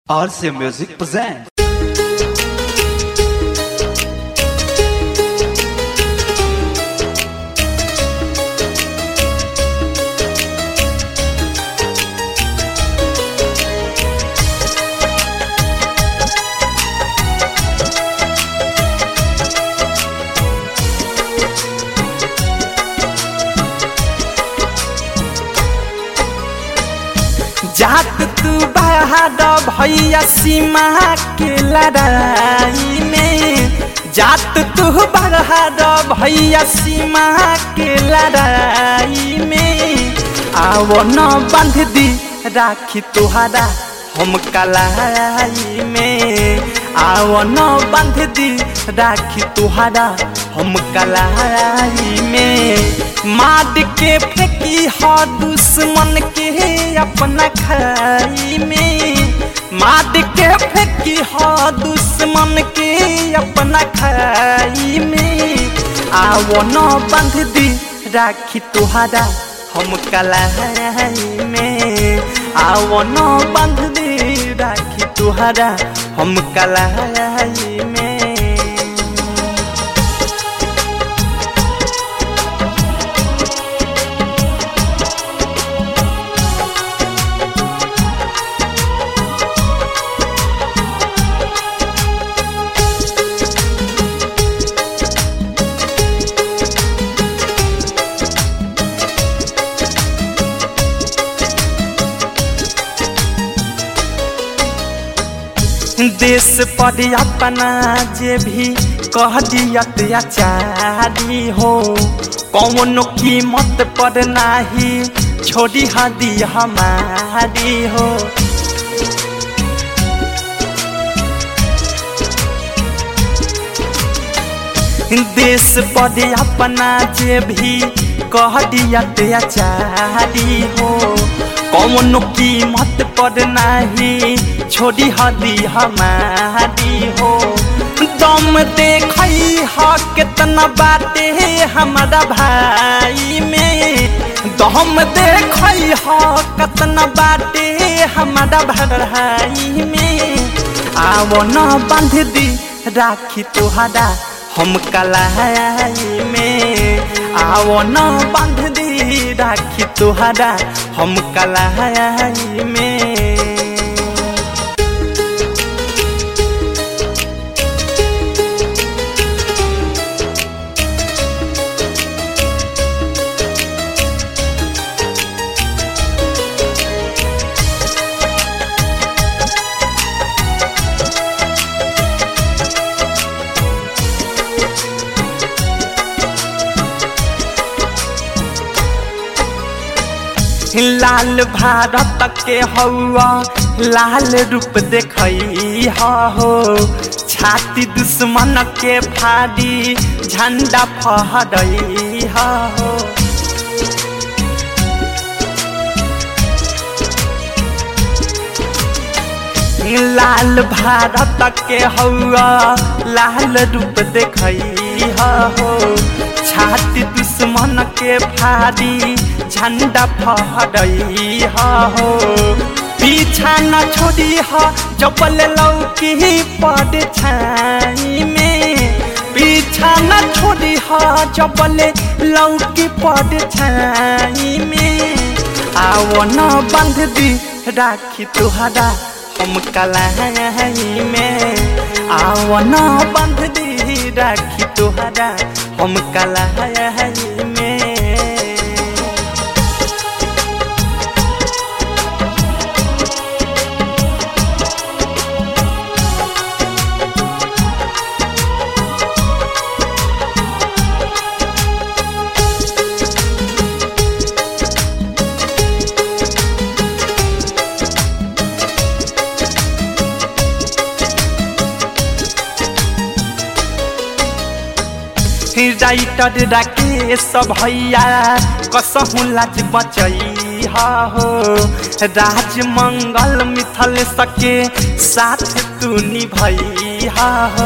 RC Music presents. जात तू बाहर भैया सीमा के लड़ाई में जात तू बाहर भैया सीमा के लड़ाई में आओ न बंध दी राखी तुहरा हम कलाई में आओ न बंध दी राखी तुहरा हम कलाई में मार के फेंकी हो दुश्मन के अपना खाई में मार के फेंकी हो दुश्मन के अपना खाई में आओ न बंध दी राखी तुहरा हम कलाई में आओ न बंध दी राखी तुहरा हम कलाई में देश पर अपना जे भी कह दियत अचारी हो कौन कीमत पर नाही छोड़ी हदी हमारी हो देश पर अपना जे भी कह दियत अचारी हो कौन कीमत पर नहीं छोड़ी हदी हमारी हो दम देख ह कितना बाटे हमारा भाई में दम देख ह कितना बाटे हमारा भाई में आओ न बांध दी राखी तुहरा हम कलाई में आओ न बांध दी राखी तुहरा हम कलाई में लाल भारत के हौआ लाल रूप देखई हो छाती दुश्मन के फाड़ी झंडा फहरई हो लाल भारत के हौआ लाल रूप देखई हो छाती दुश्मन के फाड़ी झंडा फहरई हो पीछा न छोड़ी हो जबल लौकी पड़ छाई में पीछा न छोड़ी हो जबल लौकी पड़ छाई में आओ न बंध दी राखी तुहरा हम कलाई में आओ न बंध दी राखी तुहरा हम कलाई में राइटर राकेश भैया कसहु लाज बचई हो राज मंगल मिथल सके साथ तू निभई हो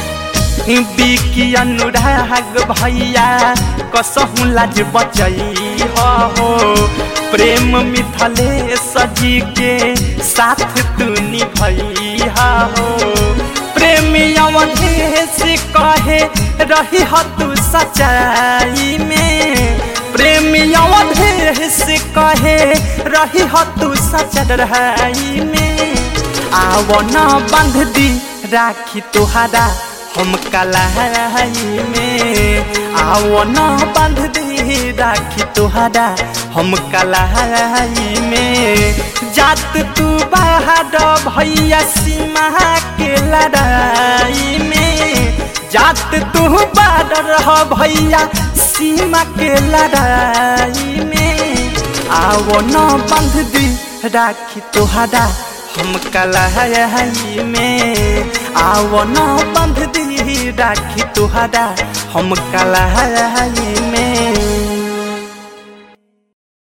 बिकी अनुराग भैया कसहु लाज बचई हो प्रेम मिथले सजी के साथ तू निभैया हो प्रेमी अवधेश कहे रही हो तू सच्चाई में प्रेमी अवधेश कहे रही हो तू सच्चाई में आव न बंध दी राखी तुहारा हम कलाई में आओ न बंध दी राखी तुहारा हम कलाई में जात तू बाहर भैया सीमा के लड़ाई में जात तू बाहर भैया सीमा के लड़ाई में आओ न बंध दी राखी तुहारा हम कलाई में आओ न बंध दी राखी तुहारा हम कलाई में